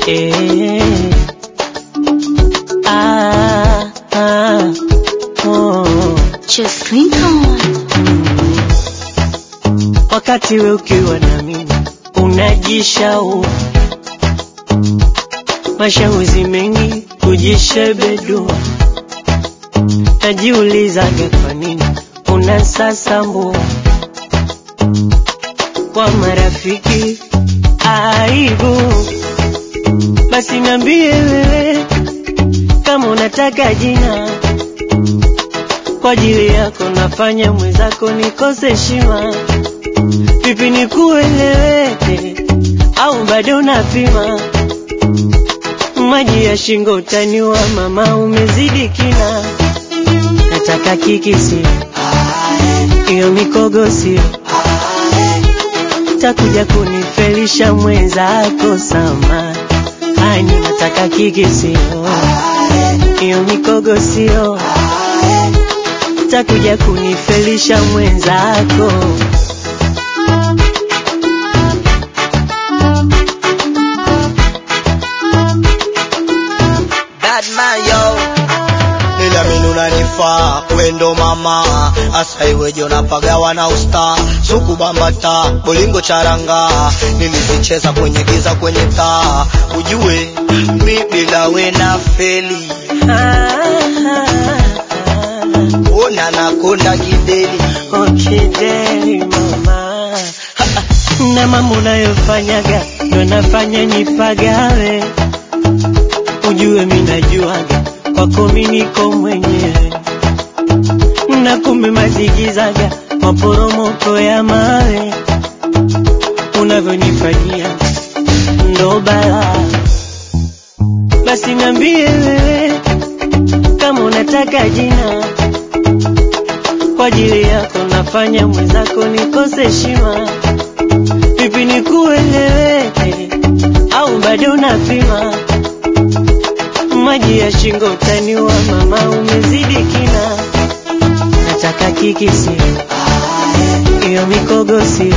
eh. Ah, ah, oh. Just click on. Wakati we ukiwa na mimi unajishau mashauri mengi kujishebedua, najiulizaga kwa nini unasasambua kwa marafiki aibu. Basi niambie wewe kama unataka jina kwa ajili yako, nafanya mwenzako nikose heshima. Vipi nikueleweke au bado unapima? Maji ya shingo utaniwa, mama, umezidi kina. Nataka kiki sio hiyo mikogo sio, takuja kunifelisha mwenzako sama hani. Nataka kiki sio hiyo mikogo sio, takuja kunifelisha mwenzako. Bad man yo Niliamini unanifaa kwendo mama asa iweje unapagawa na usta suku bambata bolingo charanga nilizicheza kwenye giza kwenye taa ujue mi bila we na feli ona nakonda kideli Okideli mama, na mambo unayofanyaga ndo nafanya nipagawe, ujue mi najuaga kwako mi niko mwenyewe, na kumbe mazigizaga maporomoko ya mawe unavyonifanyia ndo balaa. Basi niambie wewe kama unataka jina kwa ajili yako nafanya mwenzako nikose heshima. Vipi nikueleweke au bado unapima? Maji ya shingo utaniwa, mama, umezidi kina. Nataka kiki sio hiyo mikogo sio,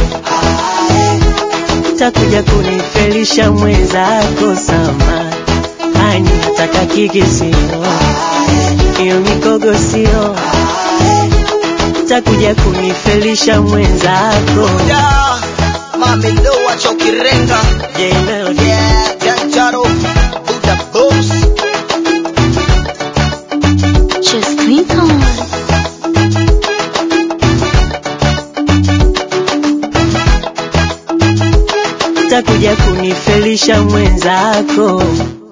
takuja kunifelisha mwenzako sama hani. Nataka kiki sio hiyo mikogo sio takuja kunifelisha mwenzako. yeah, mami ndo wachokirenga Jay Melody. yeah, janjaro buda boss Just click on. takuja kunifelisha mwenzako.